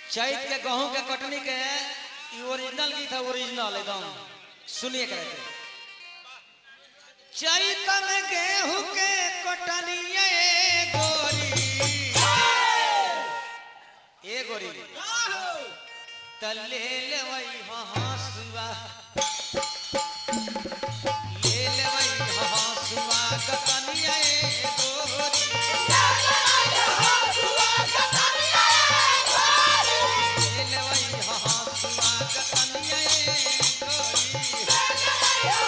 चैत के गेहूं के कटनी के ई ओरिजिनल गीत है ओरिजिनल एकदम सुनिए करे थे चैत में गेहूं के कटनी ए गोरी ए गोरी त ले लेवई हंसुआ ले लेवई हंसुआ कटनिया ए गोरी ले लेवई हंसुआ कटनिया ए गोरी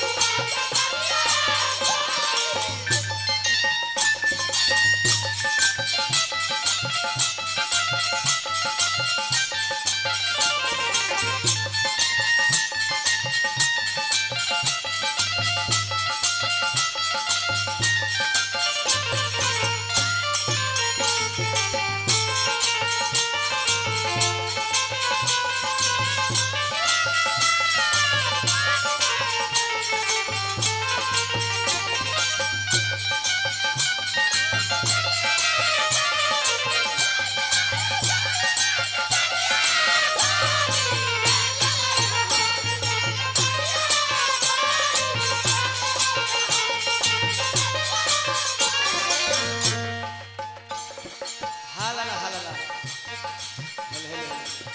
हालाला हालाला हेलो हेलो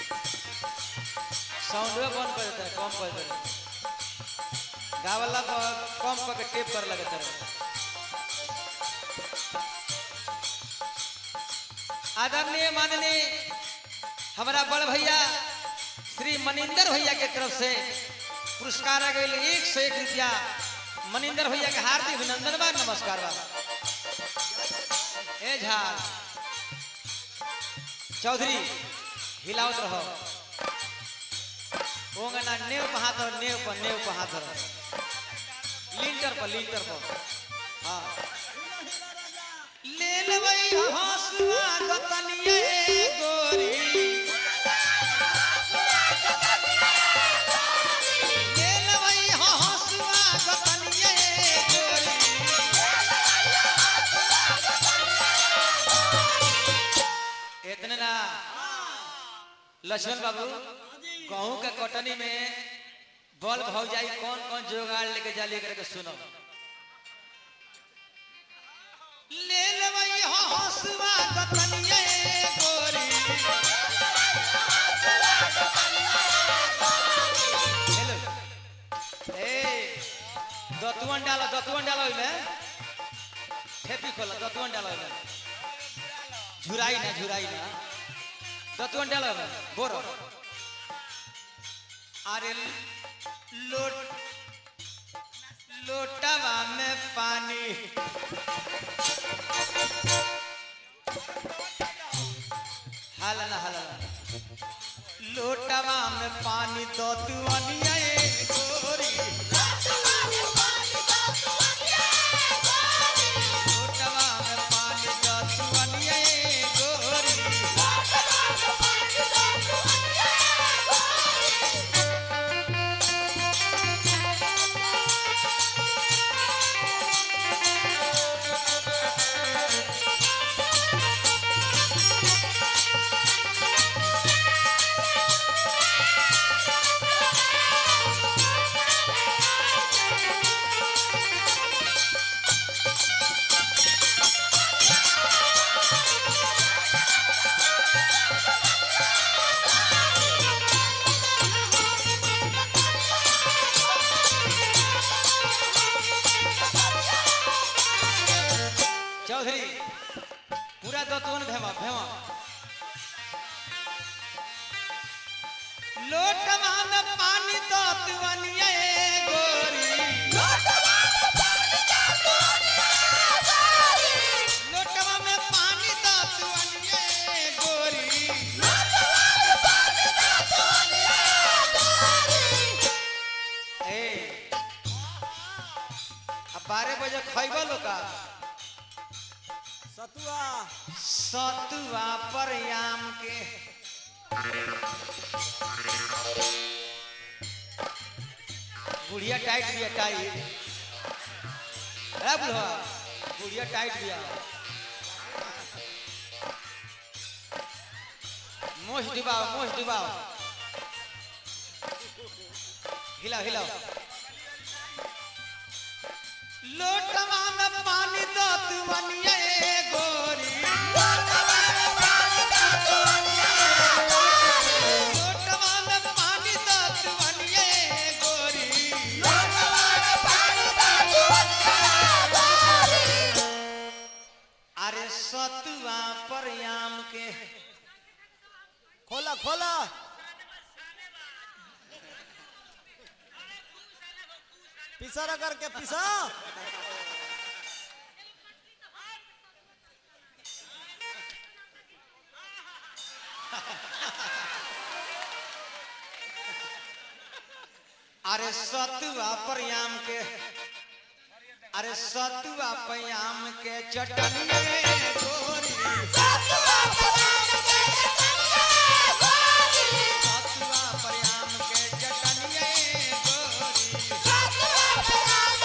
साउंड बंद कर देता है कम कर देता है गावला पर कम करके टेप कर लगता है आदरणीय माननीय हमारा बड़ भैया श्री मनिंदर भैया के तरफ से पुरस्कार आ गई एक सौ एक रुपया मनिंदर भैया के हार्दिक अभिनंदन बा नमस्कार बा ए झाल चौधरी हिलावत रहो ओंगना नेव पर हाथ धरो नेव पर नेव पर हाथ धरो लिंटर पर लिंटर पर हाँ ले लेवई हंसुआ गतनिए गोरी ले लेवई हंसुआ गतनिए गोरी इतने ना लक्ष्मण बाबू गेहूं के कटनी में बल भाव जाई कौन कौन जोगाड़ लेके जाली करके सुनो ले लेवई हंसुआ गतनिए गोरी हेलो ए दतुअन डालो दतुअन डालो इमे ठेपी खोला दतुअन डालो इमे झुराई ना झुराई ना दतुअन डालो इमे बोरो अरे लोट लोटवा में पानी हाला ना हाला ना लोटवा में पानी दो तू अनिया ए गोरी लोटवा में पानी दो तू अनिया ए गोरी चौधरी पूरा दतवन भेवा भेवा लोटवा में पानी दतवनिया ए गोरी लोटवा में पानी दतवनिया ए गोरी ए अब बारह बजे खैबा लोका सतुआ सतुआ पर आम के बुढ़िया टाइट बिया टाइट अरे बुढ़वा बुढ़िया टाइट बिया मोछ डुबाओ मोछ डुबाओ हिलाओ हिलाओ लोटवा में पानी दो तू बनिए गोरी लोटवा में पानी दो तू बनिए गोरी अरे सतुआ पर आम के खोला खोला पिसा रगड़ के पिसा अरे सतुआ पर आम के अरे सतुआ पर आम के चटनी गोरी सतुआ पर आम के चटनी गोरी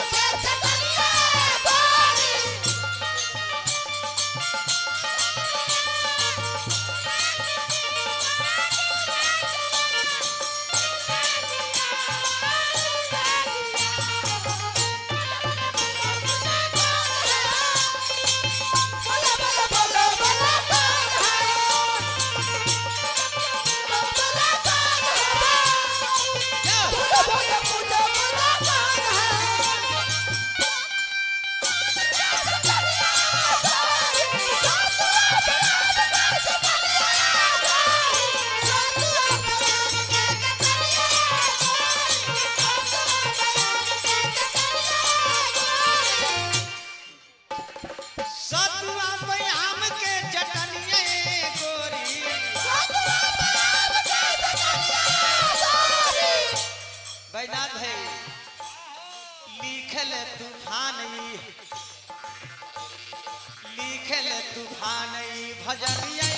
सतुआ पर आम के चटनी गोरी बैनाथ है लिखल तूफान ई लिखल तूफान ई भजनिया